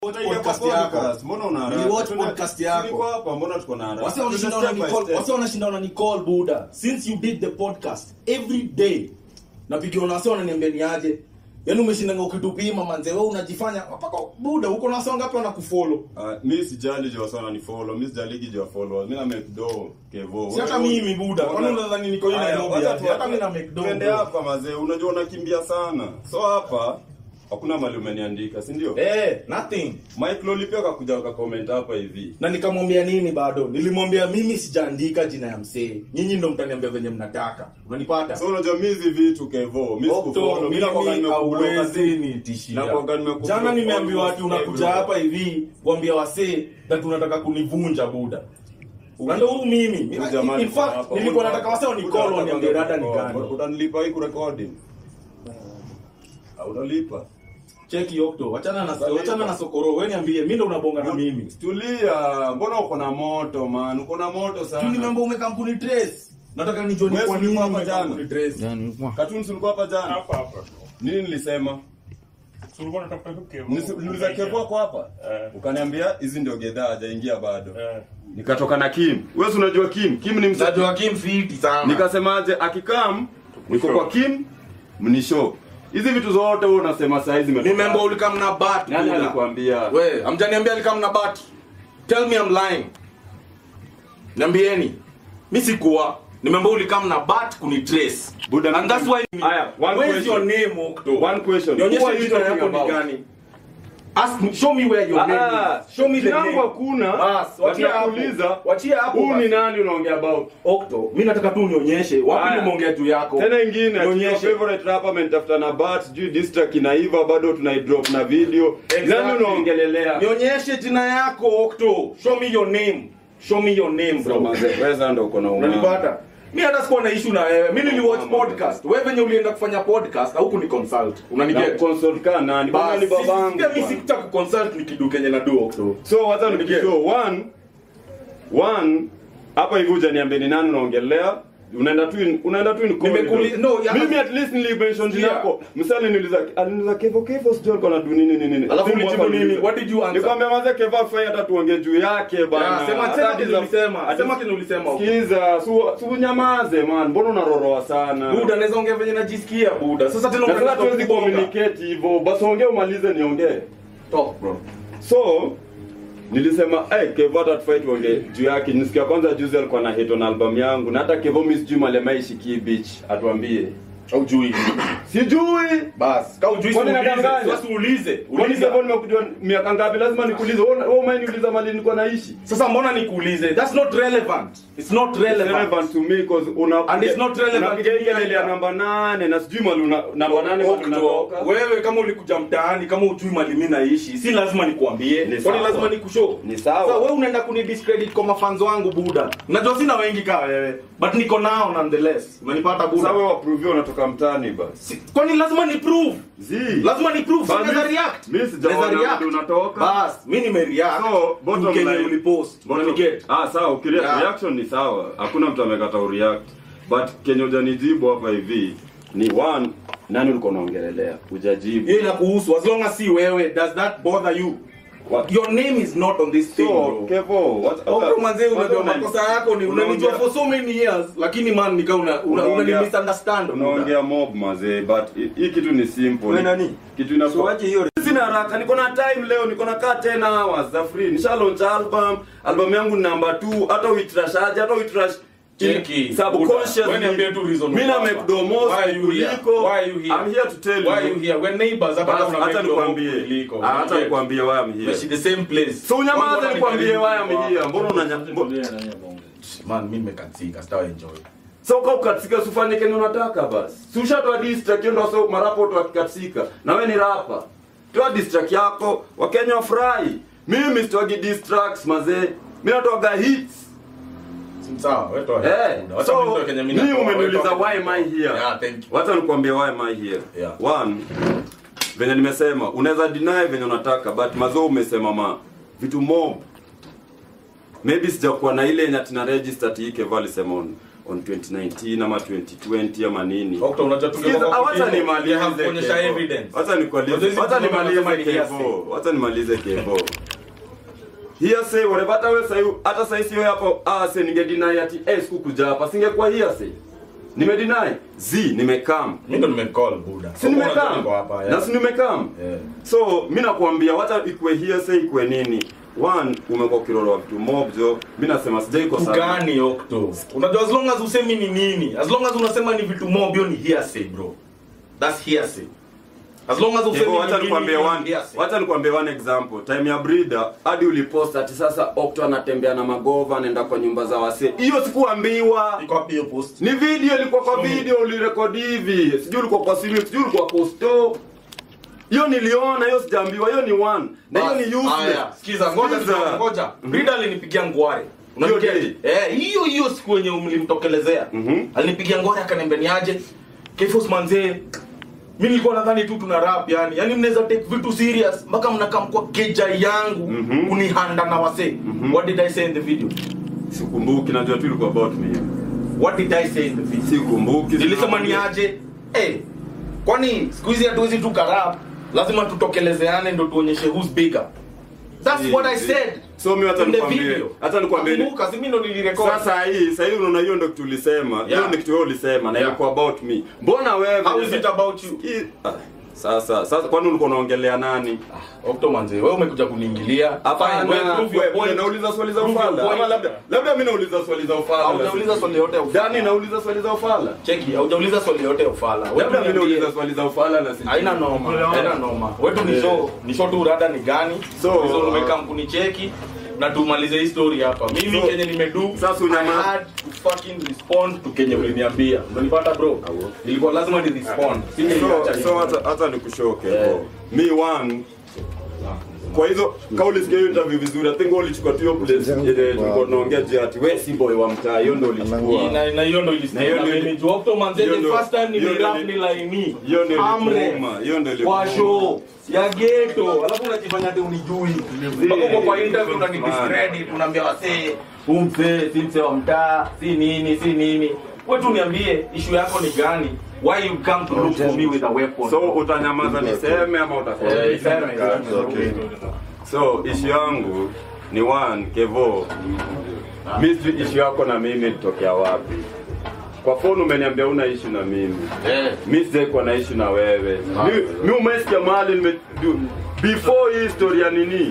podcast yako. Mbona una haraka? Niliwatch Tuna- podcast yako. Niko hapa, mbona tuko na haraka? Wase wanashinda Step wana by Nicole, step. wase wanashinda wana Nicole Buda. Since you did the podcast every day. Napigiwa na wase wananiambia ni aje. Yaani umeshindanga ukitupima manze wewe unajifanya mpaka Buda uko na wase wangapi wanakufollow? Ah, mi sijali juu sana ni follow mi sijaligi juu ya followers mi na make do kevo Si hata mimi, Buda. Kwani unadhani niko hii Haya, Nairobi wacha aje? tu- Hata mimi na make do, twende bro. hapa mazee unajua unakimbia sana so hapa hakuna mali umeniandika si ndio Eh, nothing. mike loli pia kakuja kakomment hapa hivi na nikamwambia nini bado nilimwambia mimi sijaandika jina ya msee nyinyi ndo mtaniambia venye mnataka unanipata so unajua mi hizi vitu kevo mi sikufollow mi nakwanga nimekublock hauwezi nitishia. Nakuwaga nimekublock jana nimeambiwa almost ati unakuja everywhere. hapa hivi kuambia wasee that unataka kunivunja buda na ndo huu mimi Huyu jamaa in niko fact hapa. nilikuwa nataka wasee Huyu wanicall jamaa waniambie nataka rada ni kurecord. gani utanilipa hii kurekodi unalipa cheki okto wachana na wachana na sokoro wewe niambie mimi ndo unabonga na mimi tulia mbona uko na moto man uko na moto tu sana nimeamba umekampuni trace nataka nijue ni Wewe kwa si nini ulikuwa hapa umekampuni jana? trace Cartoons ulikuwa hapa jana hapa hapa nini nilisema So ulikuwa unatafuta tu Kevo. Nisi- niliuliza kevo wako hapa Eh. ukaniambia hizi ndio gedhaa hajaingia bado Eh. nikatoka na kim wewe si unajua kim kim ni msa Najua Kim fiti sana. nikasemaje akikam niko kwa kim mnisho hizi vitu zote wewe unasema saa hizi zimetoka. Remember ulikam na bat. nani Buda. alikwambia We, amjaniambia alikam na bat. Tell me I'm lying. Niambieni. Mimi sikuwa. Remember ulikam na bat kuni trace. Buda, And that's why Aya, one Where's your question. name, Okto? One question. Who Nionyeshe are you jina talking yako ni about? gani? Ask me, show me where your Ah, name is. Show me the jina name. langu hakuna Bas, wachia hapo. Wanakuuliza, Wachia hapo. huu ni basi. nani unaongea about Okto, mimi nataka tu unionyeshe wapi Aya. nimeongea juu yako. tena ingine ati your Nionyeshe. favorite rapper amenitafuta na bat sijui distract inaiva bado tunaidrop na video Exactly. nani unaongelelea Nionyeshe jina yako, Okto. Show me your name. Show me your name, bro. Weza ndo uko na umama. unanipata mi hata sikuwa na issue na wewe mi niliwatch Mama. podcast wewe venye ulienda kufanya podcast au kuni consult Na unaniget consult ka nani bana ni babangu pia mi bwana. sikutaka kuconsult ni kidu kenye na do okto so wacha Nige. nikishow one one hapa hivi hujaniambia ni nani unaongelea unaenda tu in- unaenda tu in Nimekuli- corridor. no, ya- mimi at least nilimention jina Yeah. yako msali niliuliza aliniuliza kevo kevo sijui alikuwa anadu nini nini nini Alafu Simu ulijibu hapa nini? niliuliza. What did you answer? nikwambia maze kevo afai hata tuongee juu yake bana Yeah, sema- Hata sema hadi kenye za- ulisema, hadi- sema kenye ulisema. sikiza su su unyamaze man mbona unaroroa sana buda naweza ongea venye najisikia buda sasa tena na sasa unataka tuwezi kubonga. communicate hivyo basi ongea umalize niongee Talk, bro so nilisema hey, kevo hata tufai tuonge juu yake nisikia kwanza juzi alikuwa na hit on album yangu na hata kevo mi sijui malemaishikii beach atuambie haujui sijui bas ka ujui Kwani uulize nadanganya? sasa uulize kwani uliza kevo nimekujua miaka ngapi lazima nikuulize wewe umeniuliza mali nilikuwa naishi sasa mbona nikuulize that's not relevant it's not relevant, relevant to me cause una And it's not relevant unapiga to me ile ile ya either. namba nane na sijui mali una namba nane mali Okto, unatoka wewe kama ulikuja mtaani kama ujui mali mimi naishi si lazima nikuambie Ni kwani sawa. lazima nikushow Ni sawa. Sasa wewe unaenda kunidiscredit kwa mafans wangu buda najua sina wengi kama wewe but niko nao nonetheless unanipata buda sasa wewe wapruvia unatoka mtaani basi Si- kwani lazima ni prove zi lazima ni prove Basi, naweza react mimi sijaona Naweza react. vile unatoka. bas mimi nime react So, bottom Kenye line- ulipost unaniget Ah, sawa, ukire Yeah. reaction ni sawa. Hakuna mtu amekata ureact. But kenye hujanijibu hapa hivi ni one nani ulikuwa unaongelelea? Hujajibu. hiyo inakuhusu as long as si wewe does that bother you What? your name is not on this thing So, bro Kevo, what Okro manze unajua una- makosa yako ni unanijua unaongea- for so many years lakini man nika una una, una, Unaongea- misunderstand Unaongea mob mazee, but hi- hii kitu ni simple. Wewe nani? Kitu ina So wache hiyo Sina haraka, niko na time leo, niko na kaa 10 hours za free. Nisha launch album, album yangu ni number 2, hata uitrashaje, hata uitrash Cheki. subconsciously. Wewe niambie tu reason Mimi na uko make hapa. domos Why are you here? kuliko. Why are you here? I'm here to tell you. why are you here when neighbors hapa Bas, kama hata una nikwambie. kuliko Ah, hata nikwambie why I'm here. We're the same place So unyamaze Mbona nikwambie nikaribu why I'm kwa- here. Mbona unanya mbo- man mimi nimekatika sita enjoy So kwa ukatika usifanye kenye unataka basi. Si ushatoa distract hiyo ndio so marapo watu wakikatika. Na wewe ni rapa. Toa distract yako, Wakenya wafurahi. Mimi sitoagi distracts mazee. Mimi natoaga hits. sawa wewe toa Eh, Wacha so mimi nitoe kenye mimi mimi natoa, umeniuliza wewe toa why am I here? yeah thank you Wacha nikwambie why am I here. Yeah. One, venye nimesema unaweza deny venye unataka but mazo umesema ma vitu mob maybe sijakuwa na ile yenye tina register ati Kevo alisema on on 2019 ama 2020 ama nini Okto, unajua Sikiza, tungekuwa kwa wacha kipindi, nimalize have kuonyesha Kevo. evidence. Wacha nikwalize- Unajua hizi wacha vitu nimalize wanasema ni hearsay. Kevo. Wacha nimalize Kevo. Hearsay, whatever, hata wewe sahi hata sahi sio hapo ah se ningedeny ati eh sikukuja hapa singekuwa hearsay. Nimedeny. Z nimekam. Mimi ndo nimecall buda. Si nimekam. Niko hapa. Na si nimekam. Yeah. So mi nakwambia wacha ikue hearsay ikue nini. One umekuwa kiroro wa vitu mob jo. Mimi nasema sijai kosa. gani okto unajua as long as usemi ni nini as long as unasema ni vitu mob hiyo ni hearsay bro that's hearsay as long as usemi Hivyo ni wacha nini, nikwambie hiyo ni one, hearsay. wacha nikwambie one example. Time ya breeder hadi ulipost ati sasa Okto anatembea na magova anaenda kwa nyumba za wasee. Hiyo sikuambiwa. iko wapi hiyo post Ni video ilikuwa kwa Show me. video ulirekodi hivi. Sijui ulikuwa kwa simu, sijui ulikuwa kwa store. Hiyo niliona, hiyo sijaambiwa, hiyo ni one. Na hiyo ni Bas, haya, useless. sikiza ngoja Sikiza. ngoja, ngoja breeder alinipigia ngware Hiyo Unaniget? day? eh hiyo hiyo siku yenye mlimtokelezea Mhm. alinipigia ngware akaniambia niaje Kefos manzee mimi nilikuwa nadhani tu tuna rap yani yani mnaweza take vitu serious mpaka mnakam kwa keja yangu Mhm. kunihanda na wasee what did i say in the video Sikumbuki, najua tu ilikuwa about me. what did i say in the video Sikumbuki. nilisema ni aje eh kwani siku hizi hatuwezi tu karap lazima tutokelezeane ndo tuonyeshe who's bigger that's Si, what i si. said So mimi hata in the nikwambie, video hata nikwambie ni- Kumbuka, si mimi ndo nilirecord Sasa hii, sasa hii unaona hiyo ndio kitu ulisema. Hiyo Yeah. ndio kitu wewe ulisema na Yeah. ilikuwa about me. Mbona wewe how is it about you Hii- ah, Sasa sasa kwani ulikuwa unaongelea nani? Okto manze wewe umekuja kuniingilia Hapana, Fine, wewe prove your wewe point. unauliza swali za Prove your ufala. point. Ama labda labda mimi nauliza swali za ufala. Haujauliza swali yote ya ufala. Dani nauliza swali za ufala. cheki haujauliza swali yote ya ufala Wewe Labda mimi tuambie. nauliza swali za ufala na sijui. haina noma haina noma wetu ni show ni show tu rada ni gani So, hizo uh, umeka mkunicheki na tumalize hii story hapa mimi So, kenye nimedu sasa unyama- I had to fucking respond to kenye uliniambia unanipata bro ilikuwa lazima ni respond So Singeiacha so hivi. hata hata nikushoke Yeah. bro. Me one kwa hizo kauli sikia hiyo interview vizuri i think wewe ulichukua tu hiyo place ile tulikuwa tunaongea je ati wewe si boy wa mtaa hiyo ndio ulichukua na na hiyo ndo Na hiyo ilisikia ndio- mimi tu Octo manze hiyo the ndio- first time hiyo ndio- nimerap ni laini hiyo ndio Amre. ilikuuma hiyo ndio kwa ilikuuma show ya ghetto alafu unajifanya ati unijui mpaka uko kwa interview unani discredit unaambia wasee huu mzee si mzee wa mtaa si nini si nini wewe tu niambie issue yako ni gani why you come to look for me with a weapon so utanyamaza niseme ama Eh, utasema iseme, iseme. Okay. so issue yangu ni one kevo mystery issue yako na mimi ilitokea wapi kwa phone umeniambia una issue na mimi Eh. mi sijaikuwa na issue na wewe mi, mi umesikia mahali nime du- before hii story ya nini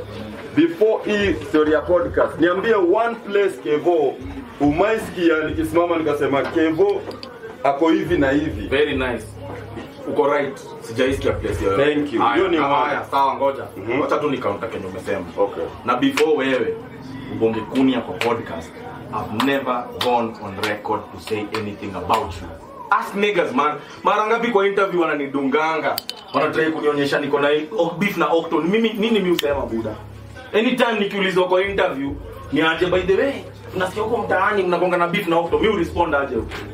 before hii story ya podcast niambie one place kevo umaisikia nikisimama nikasema kevo ako hivi na hivi very nice uko right sijaisikia place yoyote Thank you. Haya, Hiyo ni haya, one. sawa ngoja Mhm. wacha tu nikaunta kenye umesema okay na before wewe ubonge kunia kwa podcast i've never gone on record to say anything about you ask niggas man mara ngapi kwa interview wananidunganga wanatrai kunionyesha niko na oh, beef na octon mimi nini mi usema buda anytime nikiulizwa kwa interview ni aje by the way tunasikia huko mtaani mnagonga na beef na octon mi urespond aje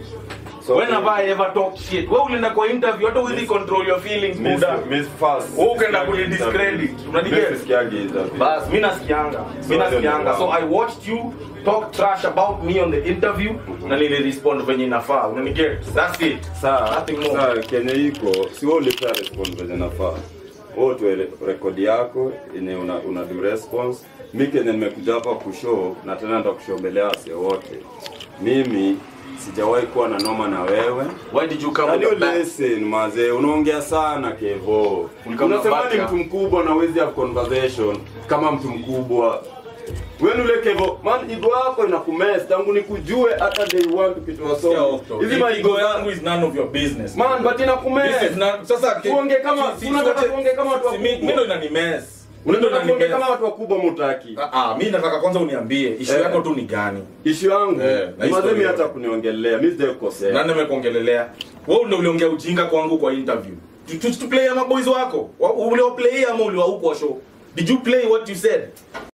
so when have i ever talked shit wewe ulienda kwa interview hata uwezi control your feelings Miss, buda Miss Fast. Wewe ukaenda kunidiscredit. Unaniget? Miss Sikiagi interview. bas mi nasikianga mi nasikianga so i watched you talk trash about me on the interview na nilirespond venye inafaa unaniget that's it Saa, nothing more saa kenye iko si wewe ulipea respond venye nafaa wewe tu rekodi yako yenye una, una do response mi kenye nimekuja hapa kushow na tena ndo kushow mbele ya wase wote mimi sijawahi kuwa na noma na wewe why did you come Yaani with the back? listen mazee unaongea sana kevo Ulikuwa na unasema ni baka. mtu mkubwa na uwezi have conversation kama mtu mkubwa wewe ule kevo man igo yako inakumes tangu nikujue hata day one tukitoa Yeah, somo Octo. hizi If maigo ego yangu yangu is none of your business man but inakumes This is not- sasa Tuongee kama- si- si- tunataka sote- tuongee kama watu si- mi- wakubwa. mi ndo inanimes Mi ndo unataka kuongea inanimes. kama watu wakubwa mutaki Ah, ah, mi nataka kwanza uniambie ishu Eh. yako tu ni gani ishu yangu Eh, na hii mazemi story hata yote. kuniongelea mi sijakukosea nani amekuongelelea wewe ndo uliongea ujinga kwangu kwa interview Tu- tu- tu play ama boys wako Wa- uliwaplay ama uliwa huko show did you play what you said